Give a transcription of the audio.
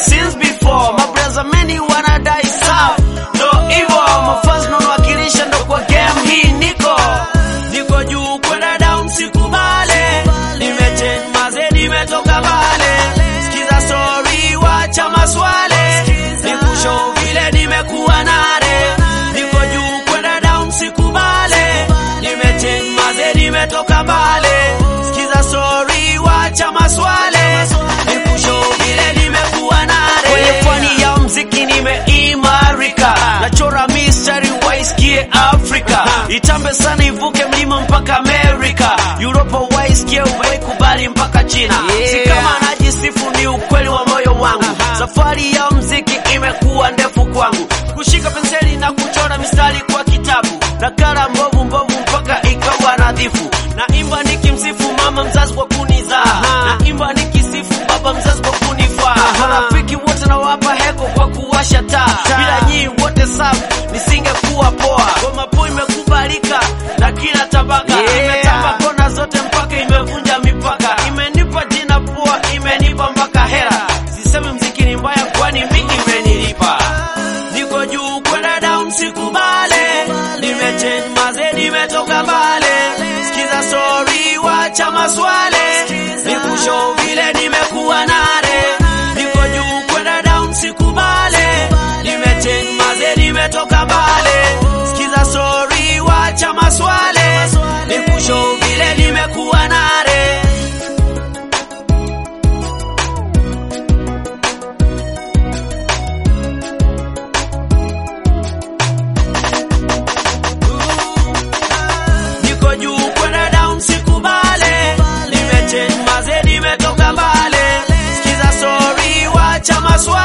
since before mabreza meni wanadai sawa ndo hivo mafans nawakilisha ndo kwa game hii niko niko juu kwenda down sikubale nimechange maze nimetoka bale sikiza story wacha maswale nikushow vile nimekuwa nare niko juu kwenda down sikubale nimechange maze nimetoka bale sikiza story wacha maswale nikushow vile nimekuwa nare kwenye pwani ya mziki nimeimarika nachora mistari waisikie afrika itambe sana ivuke mlima mpaka amerika uropa waisikie uwaikubali mpaka china si kama najisifu ni ukweli wa moyo wangu safari ya mziki imekuwa ndefu kwangu kushika penseli na kuchora mistari kwa kitabu nakala mbovu mbovu mpaka ikawa nadhifu naimba nikimsifu mama mzazi kwa kunizaa naimba nikisifu baba mzazi kwa kunifaa marafiki wote nawapa heko kwa kuwasha taa bila nyii wote safu nisingekuwa poa ngoma po imekubalika na kila tabaka imetamba kona zote mpaka imevunja mipaka imenipa jina poa imenipa mpaka hera sisemi mziki ni mbaya kwani mi imenilipa niko juu kwenda down sikubale nimechange maze nimetoka mbale sikiza story wacha maswale nikushow vile nimekuwa nare niko juu kwenda down sikubale nimechange maze nimetoka mbale sikiza story wacha maswale nikushow vile nimekuwa nare niko juu kwenda down sikubale nimechange maze nimetoka mbale sikiza story wacha maswali